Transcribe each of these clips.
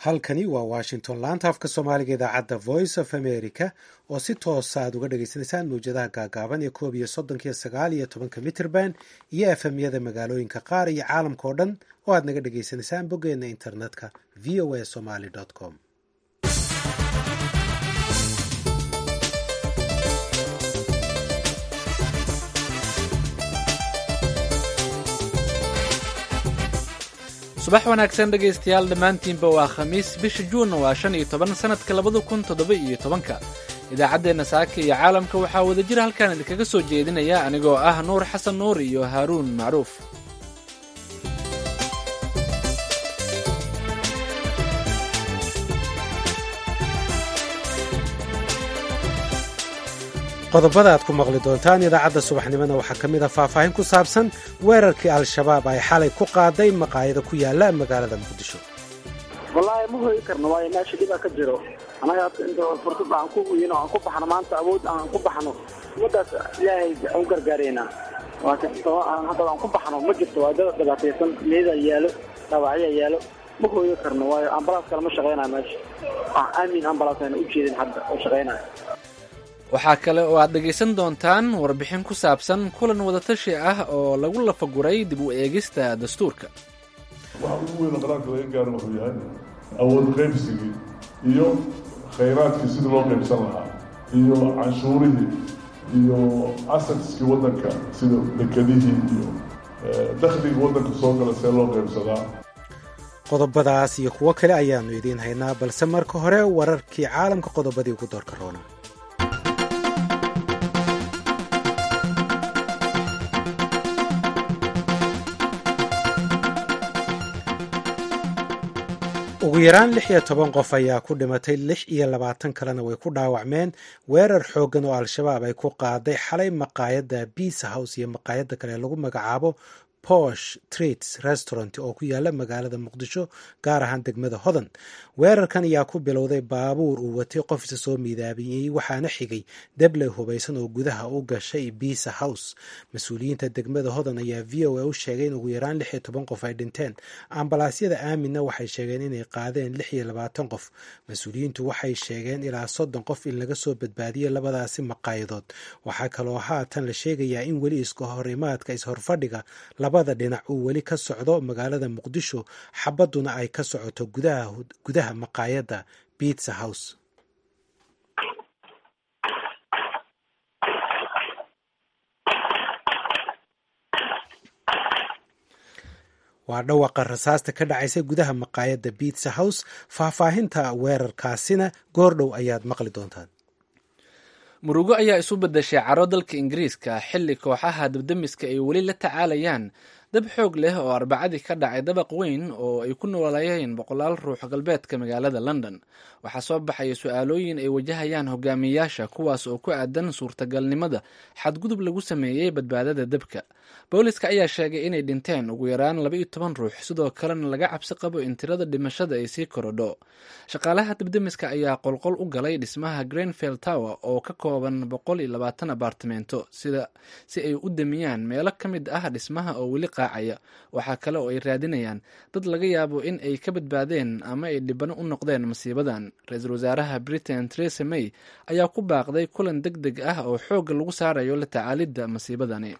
halkani waa washington laanta afka soomaaliga idaacadda voice of america oo si toosa aad uga dhagaysanaysaan mawjadaha gaagaaban ee koob iyo soddonkiyo sagaal iyo tobanka mitrband iyo efemyada magaalooyinka qaar iyo caalamka oo dhan oo aad naga dhagaysanaysaan boggeena internetka v o a somaly com subax wanaagsan dhegaystayaal dhammaantiinba waa khamiis bisha juunna waa shan iyo toban sannadka labada kun toddoba iyo tobanka idaacaddeenna saaka iyo caalamka waxaa wadajir halkaan idinkaga soo jeedinaya anigoo ah nuur xasan nuur iyo haaruun macruuf qodobada aad ku maqli doontaan idaacadda subaxnimona waxaa ka mid a faahfaahin ku saabsan weerarkii al-shabaab ay xalay ku qaaday maqaayado ku yaala magaalada muqdisho wallaahi ma hoyi karno waayo meesha dhibaa ka jiro annaga inta fursad aan ku weyno aan ku baxno maanta awood aan ku baxno ummaddaas ilaahay aan gargaaraynaa waa kastoo aan hadda aan ku baxno ma jirto waa dad dhibaataysan meedaa yaalo dhaawacyaa yaalo ma hooyo karno waayo ambalaas kale ma shaqaynayo meesha aamin ambalaas ayna u jeedin hadda oo shaqaynayo waxaa kale oo aad dhegaysan doontaan warbixin ku saabsan kulan wadatashi ah oo lagu lafaguray dib u eegista dastuurka waxa ugu weyn oo qaraarka laga gaaro wuxuu yahay awood qaybsigii iyo khayraadkii sidii loo qaybsan lahaa iyo canshuurihii iyo asetskii waddanka sida dekedihii iyo dakhligii waddanka soo gala see loo qaybsadaa qodobadaas iyo kuwo kale ayaannu idiin haynaa balse marka hore wararkii caalamka qodobadii ugu doorka roona ugu yaraan lix iyo toban qof ayaa ku dhimatay lix iyo labaatan kalena way ku dhaawacmeen weerar xooggan oo al-shabaab ay ku qaaday xalay maqaayadda biisa house iyo maqaayadda kale lagu magacaabo posh treats restaurant oo ku yaala magaalada muqdisho gaar ahaan degmada hodan weerarkan ayaa ku bilowday baabuur uu watay qof isa soo miidaabiyey waxaana xigay debley hubaysan oo gudaha u gashay biisa house mas-uuliyiinta degmada hodan ayaa v o a u sheegay in ugu yaraan lix iyo toban qof ay dhinteen ambalaasyada aaminna waxay sheegeen inay qaadeen lix iyo labaatan qof mas-uuliyiintu waxay sheegeen ilaa soddon qof in laga soo badbaadiyey labadaasi maqaayadood waxaa kaloo haatan la sheegayaa in weli iska horimaadka is-horfadhiga labada dhinac uu weli ka socdo magaalada muqdisho xabadduna ay ka socoto gudaha maqaayadda bitsa house waa dhawaqa rasaasta ka dhacaysa gudaha maqaayadda bitsa house faahfaahinta weerarkaasina goordhow ayaad maqli doontaan murugo ayaa isu beddeshay caro dalka ingiriiska xilli kooxaha dabdamiska ay weli la tacaalayaan dab xoog leh oo arbacadii ka dhacay dabaq weyn oo ay ku noolayeen boqolaal ruux galbeedka magaalada london waxaa soo baxaya su-aalooyin ay wajahayaan hogaamiyayaasha kuwaas oo ku aadan suurtagalnimada xadgudub lagu sameeyey badbaadada dabka booliska ayaa sheegay inay dhinteen ugu yaraan laba iyo toban ruux sidoo kalena laga cabsi qabo in tirada dhimashada ay sii korodho shaqaalaha dabdamiska ayaa qolqol u galay dhismaha greenfield tower oo ka kooban boqol iyo labaatan abartimento sida si ay u damiyaan meelo ka mid ah dhismaha oo weli qaacaya waxaa kale oo ay raadinayaan dad laga yaabo in ay ka badbaadeen ama ay dhibano u noqdeen masiibadan ra-iisul wasaaraha britain theresa may ayaa ku baaqday kulan deg deg ah oo xoogga lagu saarayo la tacaalidda masiibadani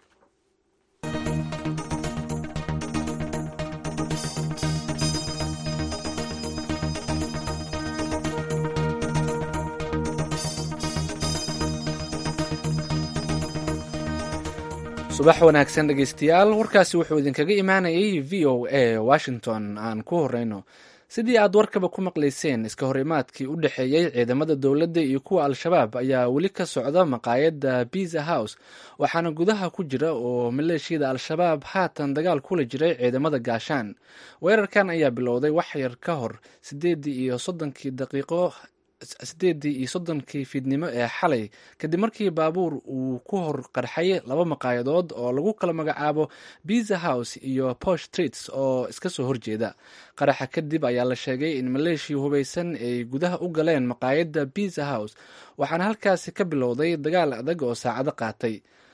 subax wanaagsan dhegaystayaal warkaasi wuxuu idinkaga imaanayay v o a washington aan ku horeyno sidii aad warkaba ku maqlayseen iska hor imaadkii u dhexeeyey ciidamada dowladda iyo kuwa al-shabaab ayaa weli ka socda maqaayadda biza house waxaana gudaha ku jira oo maleeshiyada al-shabaab haatan dagaal kula jiray ciidamada gaashaan weerarkan ayaa bilowday wax yar ka hor sideedii iyo soddonkii daqiiqo sideedii iyo soddonkii fiidnimo ee xalay kadib markii baabuur uu ku hor qarxay laba maqaayadood oo lagu kala magacaabo biza house iyo posh treats oo iska soo horjeeda qaraxa kadib ayaa la sheegay in maleeshiya hubaysan ay gudaha u galeen maqaayadda biza house waxaana halkaasi ka bilowday dagaal adag oo saacado qaatay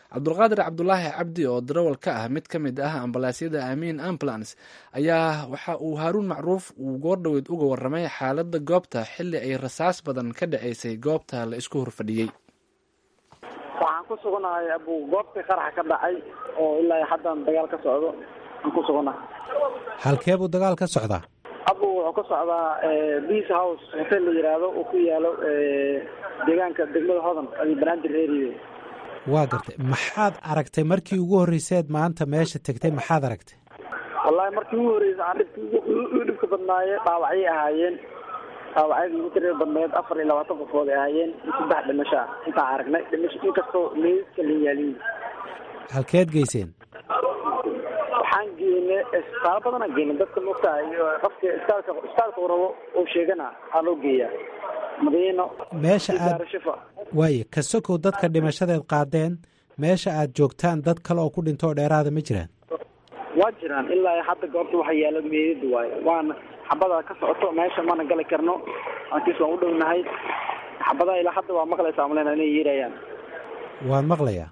cabdulqaadir cabdulaahi cabdi oo darawal ka ah mid ka mid ah ambalaasyada amiin ambulance ayaa waxa uu haaruun macruuf uu goordhoweyd uga waramay xaaladda goobta xilli ay rasaas badan ka dhaceysay goobta la isku horfadhiyey waxaan ku suganahay abu goobtii qaraxa ka dhacay oo ilaa haddan dagaal ka socdo aan ku suganahay halkee buu dagaal ka socdaa abu wuxuu ka socdaa beace house hotel la yiraahdo uu ku yaalo deegaanka degmada hodan iyo banaadir area waa gartay maxaad aragtay markii ugu horreyseed maanta meesha tegtay maxaad aragtay wallahi markii ugu horreysay aan dhibka u dhibka badnaaye dhaawacyay ahaayeen dhaawacyadii ugu tirir badneed afar iyo labaatan qofood ay ahaayeen iyo saddex dhimasho ah intaan aragnay dhimasho inkastoo meydka la yaaliin halkeed geyseen waxaan geynay isbitaalo badanaan geynay dadka mogtahay qofka isbitaalka isbitaalka uu rabo uu sheegana aa loo geeyaa madiino meesha aad daarashifa waaye ka sokow dadka dhimashadeed qaadeen meesha aad joogtaan dad kale oo ku dhinto oo dheeraada ma jiraan waa jiraan ilaa hadda goobta waxa yaalo meedada waaye waana xabada ka socoto meesha mana gali karno aankiis waan u dhownahay xabadaha ilaa hadda waa maqlaysaa malena inay yeerayaan waan maqlayaa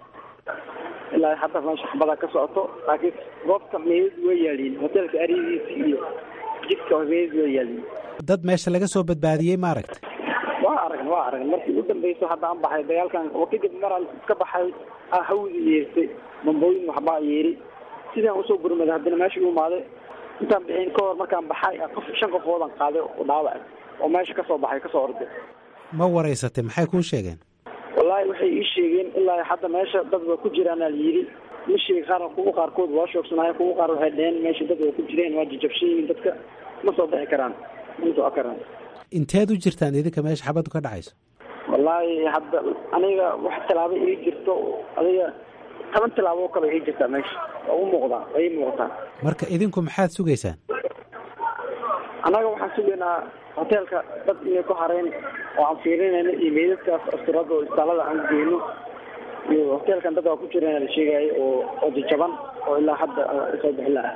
ilaa hadda meesha xabada ka socoto laakiin goobta meedad way yaaliin hotelka aridiisi iyo jidka meedad way yaaliin dad meesha laga soo badbaadiyey ma aragtay waa aragn waa aragn markii u dambeyso hadda aan baxay dagaalkan oo kadib maraan iska baxay aa hawdi yeertay bambooyin waxbaa yeeri sidaan usoo gurmaday haddana meesha u imaaday intaan bixin ka hor markaan baxay qof shan qofoodan qaaday oo dhaawac oo meesha kasoo baxay kasoo orday ma waraysatay maxay kuu sheegeen wallaahi waxay ii sheegeen ilaa hadda meesha dad waa ku jiraan al yidhi ma sheegi qaar kuwa qaarkood waa shoogsanaaya kuwa qaar waxay dheheen meesha dad waa ku jireen waa jajabshan yihiin dadka ma soo bixi karaan ma soo karaan inteed u jirtaan idinka meesha xabaddu ka dhacayso wallaahi hadda aniga wax tallaabo ii jirto adiga toban tallaabo oo kale ii jirtaa meesha waa u muuqdaa waa ii muuqataa marka idinku maxaad sugaysaan annaga waxaan sugaynaa hoteelka dad inay ku hareen oo aan fiirinayno iyo meydadkaas asturada oo isbitaalada aan geyno iyo hoteelkan dad waa ku jireen la sheegaayo oo oo jajaban oo ilaa hadda soo bixin laha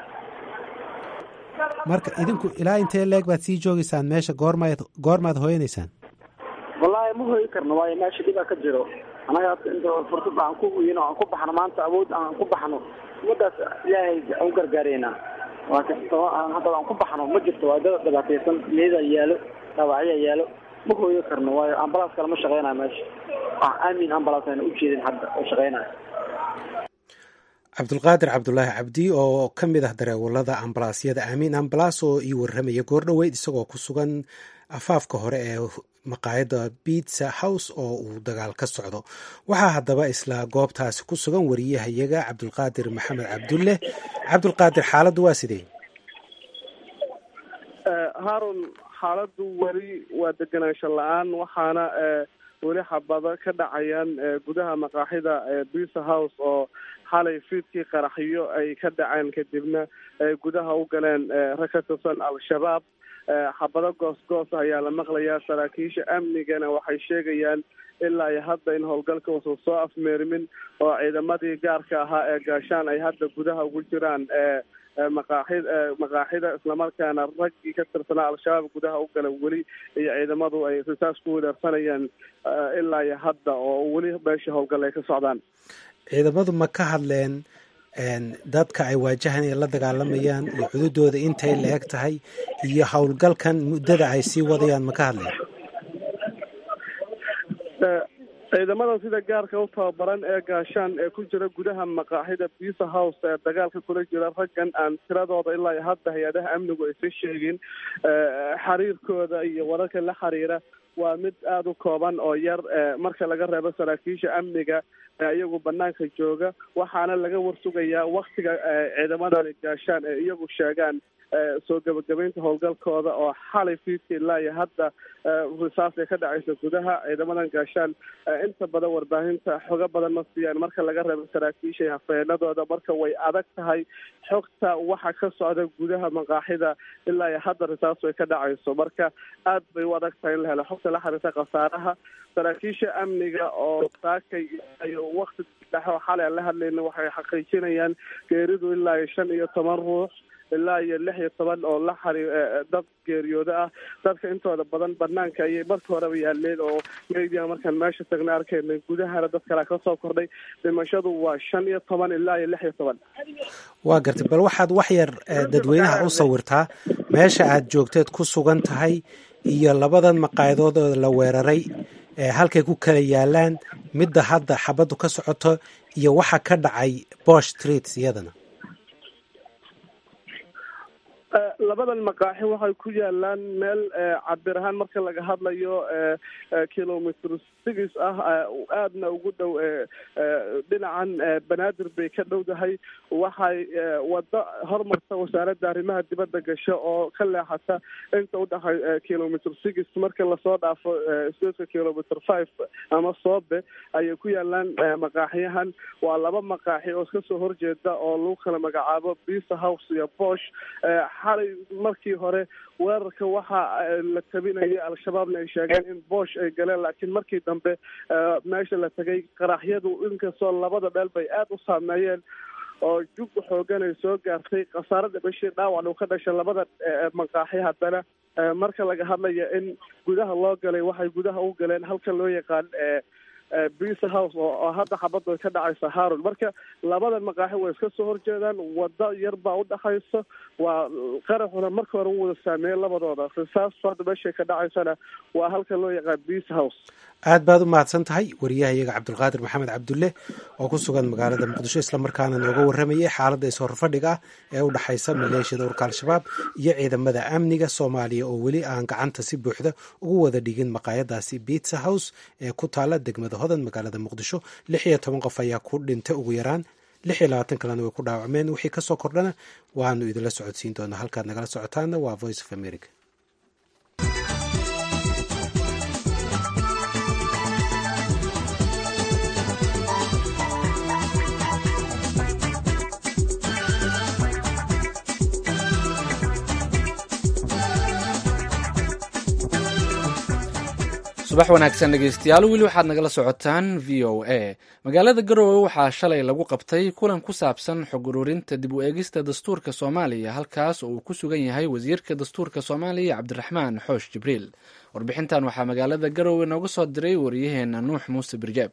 marka idinku ilaa intee leeg baad sii joogaysaan meesha goormaad goormaad hooyanaysaan wallaahi ma hooyi karno waayo meesha dhibaa ka jiro annaga hadda inta fursad aan ku weyno aan ku baxno maanta awood aan ku baxno umadaas ilaahay aan u gargaareynaa waa kastoo aan hadda aan ku baxno ma jirto waa dad dhibaataysan meeda yaalo dhaawacyaa yaalo ma hooyo karno waayo ambalaas kale ma shaqeynayo meesha wax aamin ambalaas ayna u jeedin hadda oo shaqeynayo cabdulqaadir cabdulaahi cabdi oo ka mid ah dareewalada ambalaasyada aamiin ambalaas oo ii warramaya goordhoweyd isagoo ku sugan afaafka hore ee maqaayadda bitsa house oo uu dagaal ka socdo waxaa haddaba isla goobtaasi ku sugan wariyahayaga cabdulqaadir maxamed cabdulle cabdulqaadir xaaladdu waa sidee haarun xaaladdu weli waa degenaansho la-aan waxaana weli xabado ka dhacayaan gudaha maqaaxida bisa house oo xalay fiidkii qaraxyo ay ka dhaceen kadibna ay gudaha u galeen rag ka tirsan al-shabaab xabado goos-goos ayaa la maqlayaa saraakiisha amnigana waxay sheegayaan ilaa iyo hadda in howlgalka uusan soo afmeermin oo ciidamadii gaarka ahaa ee gaashaan ay hadda gudaha ugu jiraan maqaaxid maqaaxida islamarkaana raggii ka tirsanaa al-shabaab gudaha u gala weli iyo ciidamadu ay risaas ku wadaarsanayaan ilaa iyo hadda oo weli meesha howlgal ay ka socdaan ciidamadu ma ka hadleen dadka ay waajahan ay la dagaalamayaan iyo cududooda intay la eg tahay iyo howlgalkan muddada ay sii wadayaan ma ka hadleen ciidamadan sida gaarka u tababaran ee gaashaan ee ku jira gudaha maqaaxida bisa house ee dagaalka kula jira raggan aan tiradooda ilaa hadda hay-adaha amnigu aysan sheegin xiriirkooda iyo wararka la xiriira waa mid aada u kooban oo yar marka laga reebo saraakiisha amniga iyagu banaanka jooga waxaana laga warsugayaa waktiga ciidamadani gaashaan ee iyagu sheegaan soo gebagabeynta howlgalkooda oo xalay fiidka ilaa iyo hadda risaas ay ka dhacaysa gudaha ciidamadan gaashaan inta badan warbaahinta xogo badan ma siiyaan marka laga reebo saraakiisha hafeenadooda marka way adag tahay xogta waxa ka socda gudaha maqaaxida ilaa iyo hadda risaas ay ka dhacayso marka aad bay u adag tahay in la helo xogta la xiriirta khasaaraha saraakiisha amniga oo saakay wakti dhexe oo xalay aan la hadlayna waxay xaqiijinayaan geeridu ilaa iyo shan iyo toban ruux ilaa iyo lix iyo toban oo la xari dad geeriyooda ah dadka intooda badan banaanka ayay marka horeba yaaleen oo media markaan meesha tagna arkaynay gudahana dad kalea kasoo kordhay dhimashadu waa shan iyo toban ilaa iyo lix iyo toban waa gartay bal waxaad wax yar dadweynaha u sawirtaa meesha aad joogteed ku sugan tahay iyo labadan maqaayadood oo la weeraray halkay ku kala yaalaan midda hadda xabaddu ka socoto iyo waxa ka dhacay bosh street iyadana labadan maqaaxi waxay ku yaalaan meel cabir ahaan marka laga hadlayo kilomitr six ah aadna ugu dhow dhinacan banaadir bay ka dhowdahay waxay wado hormarta wasaaradda arrimaha dibadda gasho oo ka leexata inta udhaxay kilomitr six marka lasoo dhaafo sdka kilomitr five ama soobe ayay ku yaalaan maqaaxiyahan waa laba maqaaxi oo iska soo horjeeda oo lagu kala magacaabo bisa house iyo bosh xalay markii hore weerarka waxa la tabinayay al-shabaabna ay sheegeen in boosh ay galeen laakiin markii dambe meesha la tegay qaraxyadu inkastoo labada dheel bay aada u saameeyeen oo jug xoogan ay soo gaartay khasaarada bashir dhaawac uu ka dhashay labada maqaaxi haddana marka laga hadlaya in gudaha loo galay waxay gudaha u galeen halka loo yaqaan bisa house oo hadda xabaddu ay ka dhacaysa haron marka labadan maqaaxi way iska soo horjeedaan wado yar baa udhaxaysa waa qaraxuna marka hore u wada saameeyey labadooda risaastu hadda meeshay ka dhacaysana waa halka loo yaqaan bisa house aad baad u mahadsan tahay wariyaha iyaga cabdulqaadir maxamed cabdulle oo ku sugan magaalada muqdisho islamarkaana nooga warramayay xaaladda is-horfadhiga ah ee u dhexaysa maleeshiyada urka al-shabaab iyo ciidamada amniga soomaaliya oo weli aan gacanta si buuxda ugu wada dhigin maqaayadaasi bitsa house ee ku taala degmada hodan magaalada muqdisho lix iyo toban qof ayaa ku dhintay ugu yaraan lix iyo labaatan kalena way ku dhaawacmeen wixii kasoo kordhana waanu idinla socodsiin doonaa halkaad nagala socotaana waa voice of america subax wanaagsan dhegeystayaal weli waxaad nagala socotaan v o a magaalada garowe waxaa shalay lagu qabtay kulan ku saabsan xog ururinta dib u eegista dastuurka soomaaliya halkaas oo uu ku sugan yahay wasiirka dastuurka soomaaliya cabdiraxmaan xoosh jibriil warbixintan waxaa magaalada garowe nooga soo diray wariyaheena nuux muuse birjaab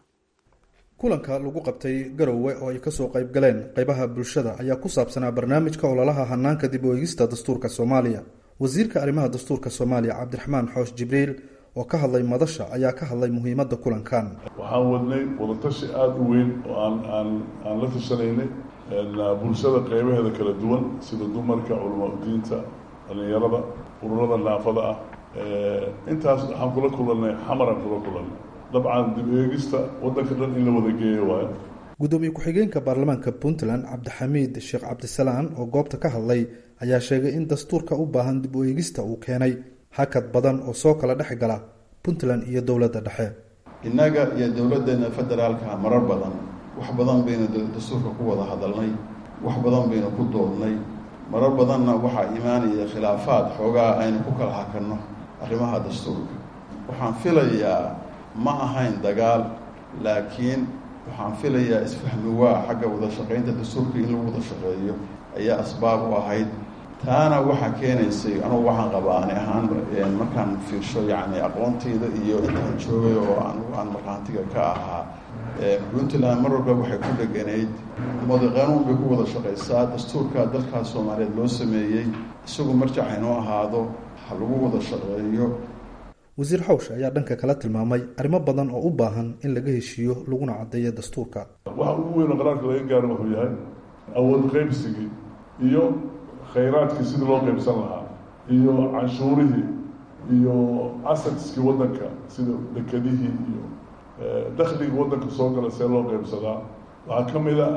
kulanka lagu qabtay garowe oo ay kasoo qayb galeen qeybaha bulshada ayaa ku saabsanaa barnaamijka ololaha hanaanka dib u eegista dastuurka soomaaliya wasiirka arrimaha dastuurka soomaaliya cabdiraxmaan xoosh jibriil oo ka hadlay madasha ayaa ka hadlay muhiimadda kulankan waxaan wadnay wadatashi aada u weyn oo aan aan aan la tashanaynay bulshada qeybaheeda kala duwan sida dumarka culamaa udiinta dhalinyarada ururada naafada ah intaas waxaan kula kulanay xamaraan kula kulanay dabcan dib eegista waddanka dhan in la wada geeyo waayo gudoomiye ku-xigeenka baarlamaanka puntland cabdixamiid sheekh cabdisalaan oo goobta ka hadlay ayaa sheegay in dastuurka u baahan dib u eegista uu keenay hakad badan oo soo kala dhex gala puntland iyo dowladda dhexe innaga iyo dowladdeena federaalka marar badan wax badan baynu dastuurka ku wada hadalnay wax badan baynu ku doodnay marar badanna waxaa imaanaya khilaafaad xoogaa aynu ku kala hakanno arrimaha dastuurka waxaan filayaa ma ahayn dagaal laakiin waxaan filayaa isfahmi waa xagga wada shaqaynta dastuurka in lagu wada shaqeeyo ayaa asbaab u ahayd taana waxaa keenaysay anugu waxaan qabaa ani ahaan markaan fiirsho yacni aqoontayda iyo intaan joogay oo anugu aan markhaantiga ka ahaa puntland mar walba waxay ku dheganayd umada qanuun bay ku wada shaqaysaa dastuurka dalkaas soomaaliyeed loo sameeyey isagu marjac haynoo ahaado ha lagu wada shaqeeyo wasiir xawsh ayaa dhanka kala tilmaamay arrimo badan oo u baahan in laga heshiiyo laguna caddeeyo dastuurka waxa ugu weyn oo qaraarka laga gaaro wuxuu yahay awood qaybsigii iyo khayraadkii sidii loo qaybsan lahaa iyo canshuurihii iyo asetskii waddanka sida dekedihii iyo dakhligii waddanka soo gala see loo qaybsadaa waxaa ka mid a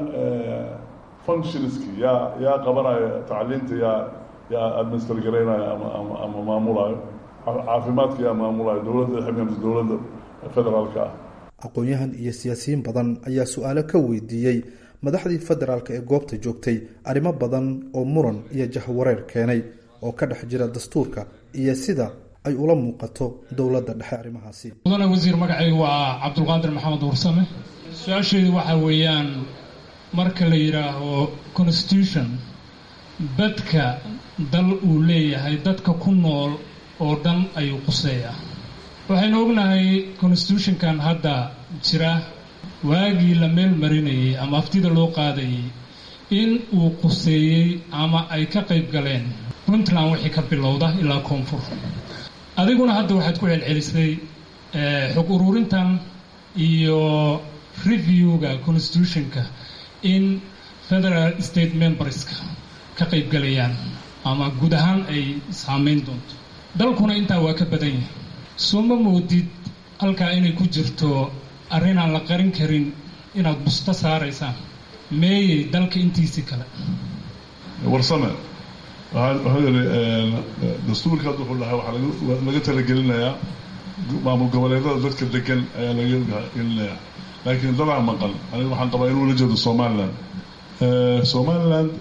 functionskii yaa yaa qabanaya tacliinta yaa yaa administer garaynaya ama ama ama maamulayo caafimaadka yaa maamulayo dowladda xibnamsa dowladda federaalka ah aqoon-yahan iyo siyaasiyiin badan ayaa su-aalo ka weydiiyey madaxdii federaalka ee goobta joogtay arrimo badan oo muran iyo jahwareer keenay oo ka dhex jira dastuurka iyo sida ay ula muuqato dowladda dhexe arrimahaasi mudane wasiir magacaygu waa cabdulqaadir maxamed warsame su-aasheedu waxaa weeyaan marka la yidhaaho constitution badka dal uu leeyahay dadka ku nool oo dhan ayuu quseeyaa waxaynu ognahay constitutionkan hadda jira waagii la meel marinayay ama aftida loo qaadayay in uu quseeyey ama ay ka qayb galeen puntland wixii ka bilowda ilaa koonfur adiguna hadda waxaad ku celcelisay xog ururintan iyo reviewga constitutionka in federal state memberska ka qayb galayaan ama guud ahaan ay saameyn doonto dalkuna intaa waa ka badan yahay soo ma moodid halkaa inay ku jirto arrinaan la qarin karin inaad busto saaraysaan meeyey dalka intiisii kale warsame waxaa yidhi dastuurka hadda wuxuu dhahay waxaa laga talagelinayaa maamul goboleedada dadka degan ayaa laga gelinayaa laakiin dadaa maqan aniga waxaan qabaa inuu la jeedo somaliland somaliland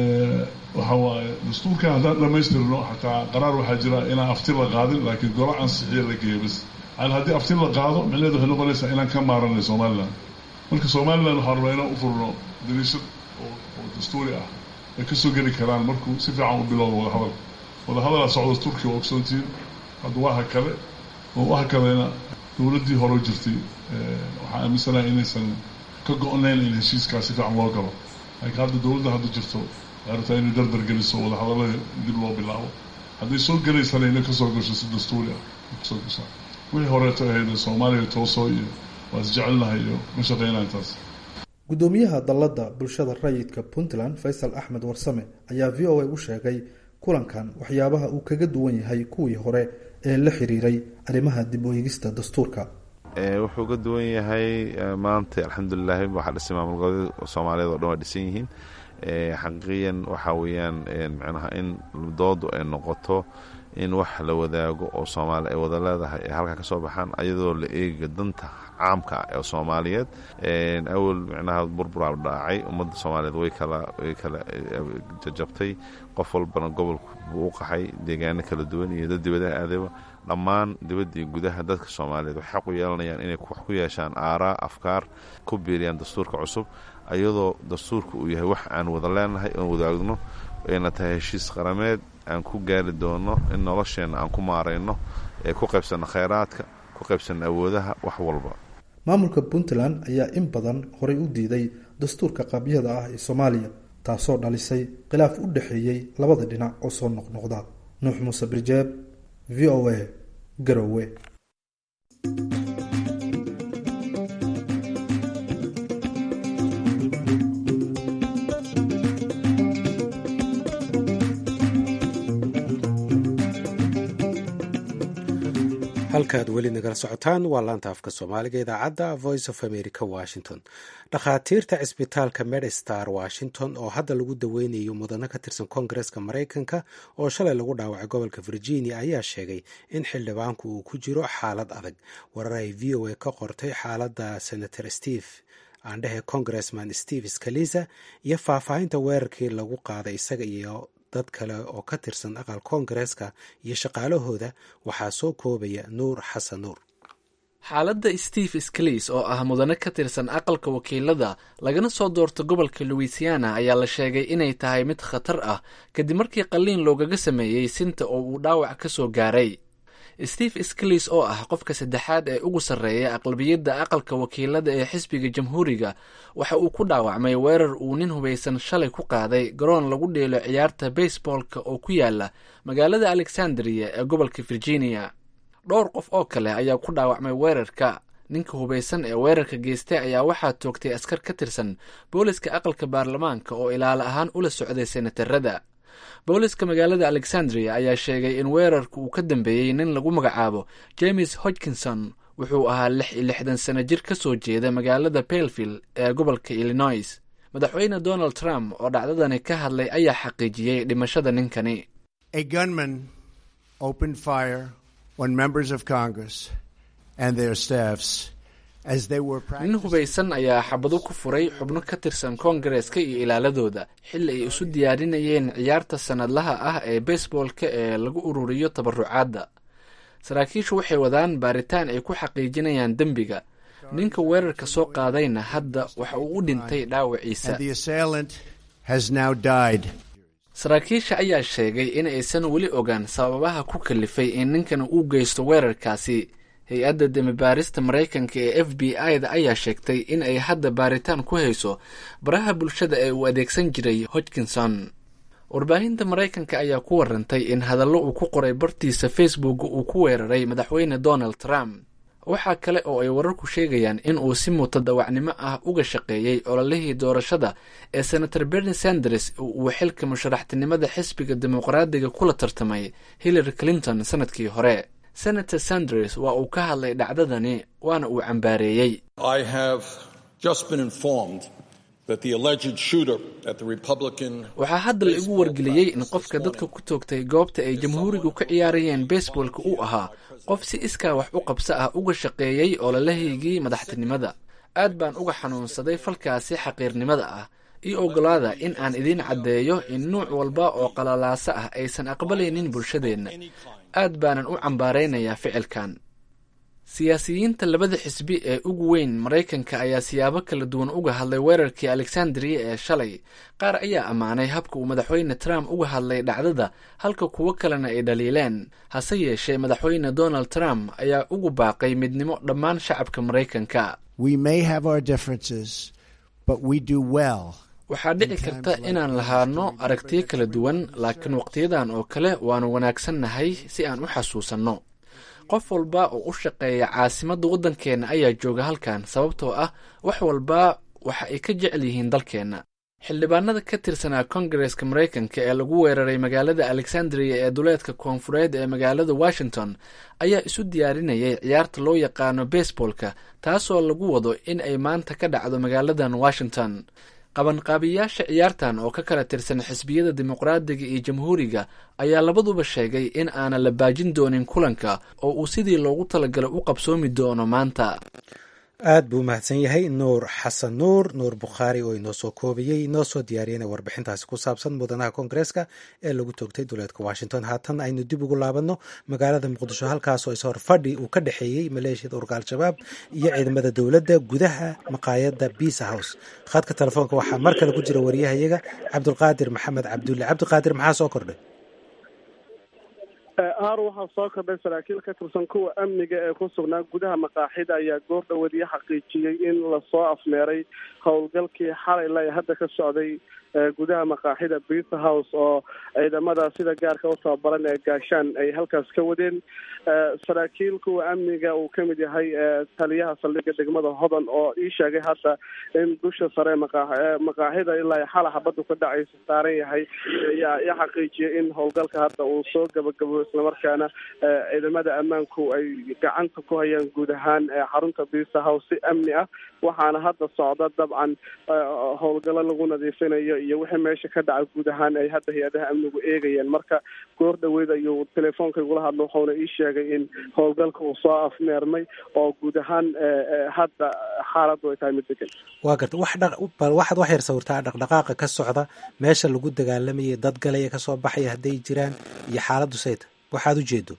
waxa waaye dastuurkan haddaan dhamaystirno xataa qaraar waxaa jira inaan afti la qaadin laakiin golo ansixiya la geeyo bas yani haddii afti la qaado micneheedu waxay noqonaysaa inaan ka maaranay somaliland marka somaliland waxaan rabaa inaan u furno dariishad oo dastuuri ah ay kasoo geli karaan markuu si fiican u bilowdo wadahadal wadahadalaa socda turkiya waa ogsoontihiin hadda waha kale oo waha kalena dowladdii hore jirtay waxaan aaminsanahay inaysan ka go-nayn in heshiiskaa si fiican loo galo laakiin hadda dowladda hadda jirto artaa inay dardar geliso wadahadallada dib loo bilaabo hadday soo gelaysana inay kasoo gasho si dastuuri ah kasoo gashaa wixii horeeto ahayd soomaaliya tooso iyo waa isjecelnahay iyo ma shaqeynaa intaas guddoomiyaha dalladda bulshada rayidka puntland faysal axmed warsame ayaa v o a u sheegay kulankan waxyaabaha uu kaga duwan yahay kuwii hore ee la xiriiray arrimaha dib u eegista dastuurka wuxuu ka duwan yahay maanta alxamdulilaahi waxaa dhisay maamul goboleed soomaaliyeed oo dhan waa dhisan yihiin xaqiiqiyan waxaa weeyaan micnaha in doodu ay noqoto in wax la wadaago oo soomaali ay wada leedahay ay halkaa ka soo baxaan ayadoo la eega danta caamka ah ee soomaaliyeed awal micnaha burburaa dhaacay ummadda soomaaliyeed way kala way kala jajabtay qof walbana gobolku buu u qaxay deegaano kala duwan iyo dad dibadaha aadayba dhammaan dibadda iyo gudaha dadka soomaaliyeed waxay xaq u yeelanayaan inay wax ku yeeshaan aaraa afkaar ku biiriyaan dastuurka cusub ayadoo dastuurka uu yahay wax aan wada leenahay oon wadaagno ayna tahay heshiis qarameed aan ku gaari doono in nolosheenna aan ku maarayno ee ku qaybsanno kheyraadka ku qaybsanno awoodaha wax walba maamulka puntland ayaa in badan horay u diiday dastuurka qaabyada ah ee soomaaliya taasoo dhalisay khilaaf u dhexeeyey labada dhinac oo soo noqnoqda nuux muuse birjeeb v o a garowe halkaad weli nagala socotaan waa laanta afka soomaaliga idaacadda voice of america washington dhakhaatiirta cisbitaalka medstar washington oo hadda lagu daweynayo mudano ka tirsan koongareska maraykanka oo shalay lagu dhaawacay gobolka virginia ayaa sheegay in xildhibaanku uu ku jiro xaalad adag warar ay v o a ka qortay xaaladda senator steve aandhehe congressman steve scalisa iyo faahfaahinta weerarkii lagu qaaday isaga iyo dad kale oo ka tirsan aqal koongareeska iyo shaqaalahooda waxaa soo koobaya nuur xasan nuur xaaladda steve sclis oo ah mudane ka tirsan aqalka wakiilada lagana soo doorto gobolka louisiana ayaa la sheegay inay tahay mid khatar ah kadib markii qalliin loogaga sameeyey sinta oo uu dhaawac ka soo gaaray steve sclis oo ah qofka saddexaad ee ugu sarreeya aqlabiyadda aqalka wakiilada ee xisbiga jamhuuriga waxa uu ku dhaawacmay weerar uu nin hubaysan shalay ku qaaday garoon lagu dheelo ciyaarta baseballka oo ku yaala magaalada alexandria ee gobolka virginia dhowr qof oo kale ayaa ku dhaawacmay weerarka ninka hubaysan ee weerarka geystay ayaa waxaa toogtay askar ka tirsan booliska aqalka baarlamaanka oo ilaalo ahaan ula socday senatarada booliska magaalada alexandria ayaa sheegay in weerarka uu ka dambeeyey nin lagu magacaabo james hodkinson wuxuu ahaa lix iyo lixdan sano jir ka soo jeeda magaalada belville ee gobolka illinois madaxweyne donald trump oo dhacdadani ka hadlay ayaa xaqiijiyey dhimashada ninkani nin hubaysan ayaa xabado ku furay xubno ka tirsan koongareeska iyo ilaaladooda xilli ay isu diyaarinayeen ciyaarta sanadlaha ah ee baseballka ee lagu ururiyo tabarucaadda saraakiishu waxay wadaan baaritaan ay ku xaqiijinayaan dembiga ninka weerarka soo qaadayna hadda waxa uu u dhintay dhaawaciisa saraakiisha ayaa sheegay in aysan weli ogaan sababaha ku kalifay in ninkan uu geysto weerarkaasi hay-adda demibaarista maraykanka ee f b i da ayaa sheegtay in ay hadda baaritaan ku hayso baraha bulshada ee uu adeegsan jiray hodgkinson warbaahinta maraykanka ayaa ku warantay in hadallo uu ku qoray bartiisa facebook uu ku weeraray madaxweyne donald trump waxaa kale oo ay wararku sheegayaan in uu si mutadawacnimo ah uga shaqeeyey ololihii doorashada ee senator berni sanders uu xilka musharaxtinimada xisbiga dimuqraadiga kula tartamay hillary clinton sanadkii hore senator sanders waa uu ka hadlay dhacdadani waana uu cambaareeyey waxaa hadda la igu wargeliyey in qofka dadka ku toogtay goobta ay jamhuurigu ka ciyaarayeen baseballka uu ahaa qof si iskaa wax u qabso ah uga shaqeeyey ololahaygii madaxtinimada aad baan uga xanuunsaday falkaasi xaqiirnimada ah io ogolaada in aan idiin caddeeyo in nuuc walba oo qalalaasa ah aysan aqbalaynin bulshadeenna aad baanan u cambaaraynayaa ficilkan siyaasiyiinta labada xisbi ee ugu weyn maraykanka ayaa siyaabo kala duwan uga hadlay weerarkii alexandria ee shalay qaar ayaa ammaanay habka uu madaxweyne trump uga hadlay dhacdada halka kuwo kalena ay dhaliileen hase yeeshee madaxweyne donald trump ayaa ugu baaqay midnimo dhammaan shacabka maraykanka waxaa dhici karta inaan lahaano aragtiyo kala duwan laakiin waqtiyadan oo kale waanu wanaagsannahay si aan u xasuusanno qof walba oo u shaqeeya caasimadda waddankeenna ayaa jooga halkan sababtoo ah wax walba waxa ay ka jecel yihiin dalkeenna xildhibaanada ka tirsanaa kongareska maraykanka ee lagu weeraray magaalada alexandria ee duleedka koonfureed ee magaalada washington ayaa isu diyaarinayay ciyaarta loo yaqaano baseballka taasoo lagu wado in ay maanta ka dhacdo magaaladan washington qabanqaabiyaasha ciyaartan oo ka kala tirsan xisbiyada dimuqraadiga iyo jamhuuriga ayaa labaduba sheegay in aanan la baajin doonin kulanka oo uu sidii loogu talagalay u qabsoomi doono maanta aad buu umahadsan yahay nuur xasan nuur nuur bukhaari oo inoo soo koobayey inoo soo diyaariyana warbixintaasi ku saabsan mudanaha koongareeska ee lagu toogtay duleedka washington haatan aynu dib ugu laabanno magaalada muqdisho halkaasoo ishor fadhi uu ka dhexeeyey maleeshiyada urka al-shabaab iyo ciidamada dowladda gudaha maqaayadda bisa house khadka telefoonka waxaa mar kale ku jira wariyahayaga cabdulqaadir maxamed cabdulle cabdiqaadir maxaa soo kordhay haar waxaa soo kordhay saraakiil ka tirsan kuwa amniga ee ku sugnaa gudaha maqaaxida ayaa goor dhawadiya xaqiijiyey in lasoo afmeeray howlgalkii xalay la hadda ka socday gudaha maqaaxida bisa house oo ciidamada sida gaarka u tababaran ee gaashaan ay halkaas ka wadeen saraakiil kuwa amniga uu kamid yahay taliyaha saldhigga degmada hodan oo ii sheegay hadda in dusha sare maqaaxida ilaa xala xabadu ka dhacaysa saaran yahay ayaa i xaqiijiyay in howlgalka hadda uu soo gabagabo islamarkaana ciidamada ammaanku ay gacanta ku hayaan guud ahaan xarunta bisa house si amni ah waxaana hadda socda dabcan howlgalo lagu nadiifinayo iyo wixii meesha ka dhaca guud ahaan ay hadda hay-adaha amnigu eegayeen marka goor dhaweyd ayuu telefoonka igula hadlo wuxuuna ii sheegay in howlgalka uu soo afmeermay oo guud ahaan hadda xaaladdu ay tahay mid degan waa garta wax bal waxaad wax yar sawirtaa dhaqdhaqaaqa ka socda meesha lagu dagaalamayay dad galaya kasoo baxaya hadday jiraan iyo xaaladdu sayta waxaad u jeedo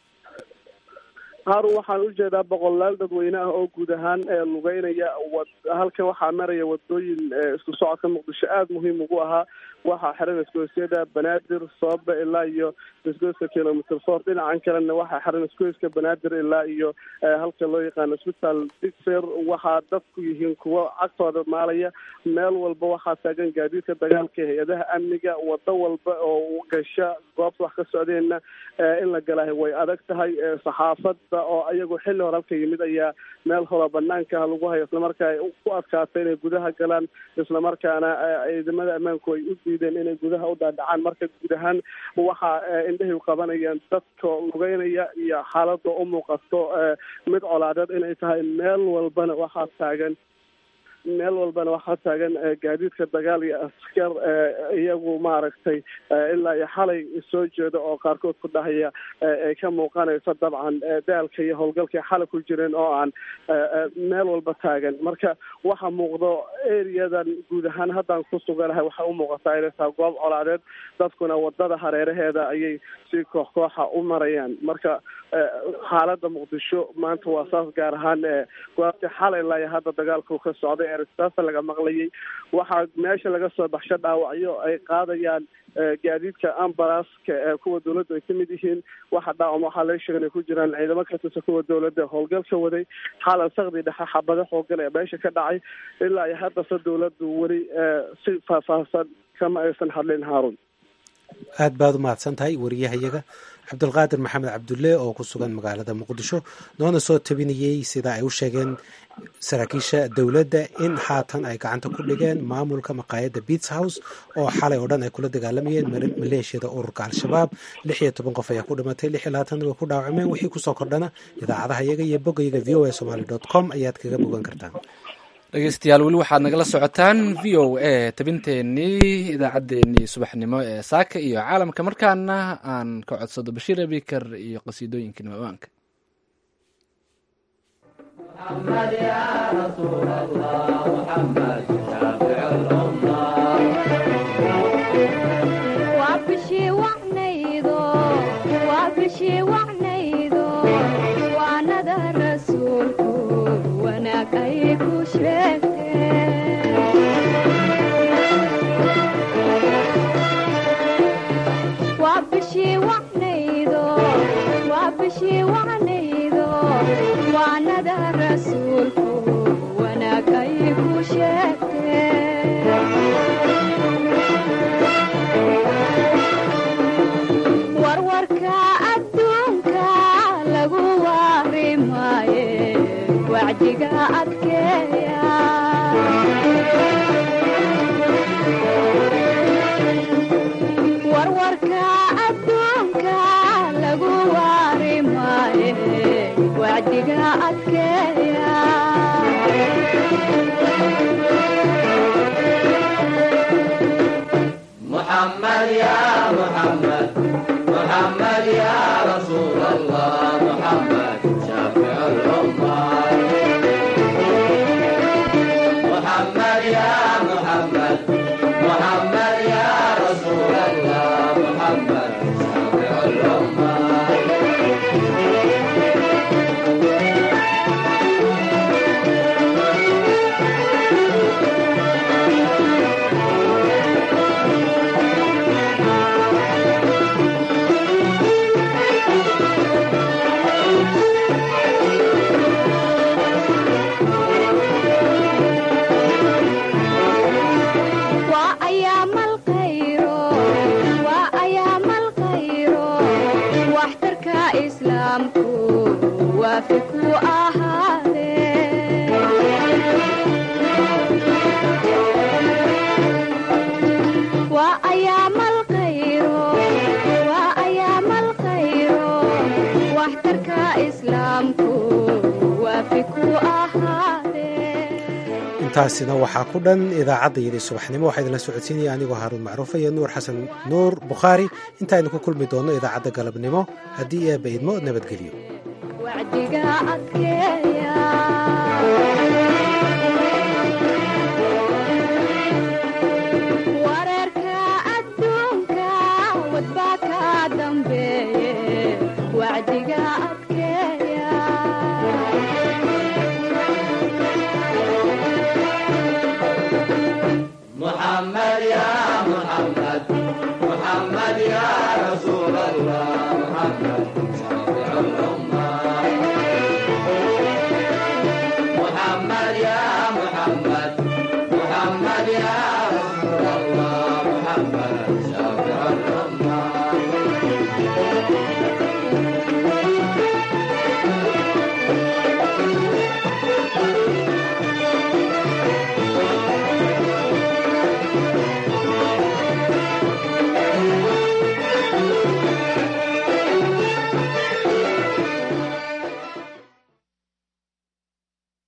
haarun waxaan ujeedaa boqolaal dadweyne ah oo guud ahaan lugeynaya halkan waxaa maraya wadooyin isku socodka muqdisho aada muhiim ugu ahaa waxaa xiran isgoysyada banaadir soobe ilaa iyo isgoyska kilomitr four dhinacan kalena waxaa xiran isgoyska banaadir ilaa iyo halka loo yaqaano isbitaal digser waxaa dadku yihiin kuwo cagtooda maalaya meel walba waxaa taagan gaadiidka dagaalka hay-adaha amniga wado walba oo gasha goobta wax ka socdeenna in la galaahay way adag tahay saxaafada oo ayagu xilli hore halka yimid ayaa meel hora banaanka lagu hayo islamarkaa ku adkaatay inay gudaha galaan islamarkaana ciidamada ammaanku ay u diideen inay gudaha u dhaadhacaan marka guud ahaan waxaa indhahay qabanayaan dadka lugeynaya iyo xaalada u muuqato mid colaadeed inay tahay meel walbana waxaa taagan meel walbana waxaa taagan gaadiidka dagaal iyo askar iyagu maaragtay ilaa iyo xalay soo jeeda oo qaarkood ku dhahaya ay ka muuqanayso dabcan daalka iyo howlgalkay xalay ku jireen oo aan meel walba taagan marka waxaa muuqdo areadan guud ahaan haddaan ku suganahay waxay u muuqataa inay tahay goob colaadeed dadkuna wadada hareeraheeda ayay si koox kooxa u marayaan marka xaalada muqdisho maanta waa saas gaar ahaan goobtii xalay ilaa iyo hadda dagaalku ka socday ee risaasa laga maqlayay waxaa meesha laga soo baxsho dhaawacyo ay qaadayaan gaadiidka ambalaaska ee kuwa dawladda ay kamid yihiin waxa dhaawam waxaa laga sheegay inay ku jiraan ciidamo ka tirsan kuwa dawladda howlgalka waday xaalad sakdi dhexe xabado xoogan ee meesha ka dhacay ilaa iyo haddase dawladdu weli si faahfaahsan kama aysan hadlin haarun aad baad u mahadsan tahay wariyahayaga cabdulqaadir maxamed cabdulle oo ku sugan magaalada muqdisho noona soo tabinayey sida ay u sheegeen saraakiisha dowladda in haatan ay gacanta ku dhigeen maamulka maqaayadda beats house oo xalay oo dhan ay kula dagaalamayeen maleeshiyada ururka al-shabaab lix iyo toban qof ayaa ku dhimatay lix iyo labaatan way ku dhaawacmeen wixii kusoo kordhana idaacadaha yaga iyo bogayga v o a somaly dot com ayaad kaga bogan kartaan dhegeystayaal weli waxaad nagala socotaan v o a tabinteenii idaacaddeenii subaxnimo ee saaka iyo caalamka markaana aan ka codsado bashiir abikar iyo qasiidooyinkii nimawaanka intaasina waxaa ku dhan idaacaddayadii subaxnimo waxaa idinla socodsiinaya anigoo haaruun macruufa iyo nuur xasan nuur bukhaari intaaynu ku kulmi doonno idaacadda galabnimo haddii eebba idmo nabadgelyo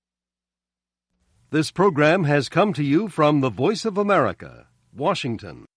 This program has come to you from the Voice of America, Washington.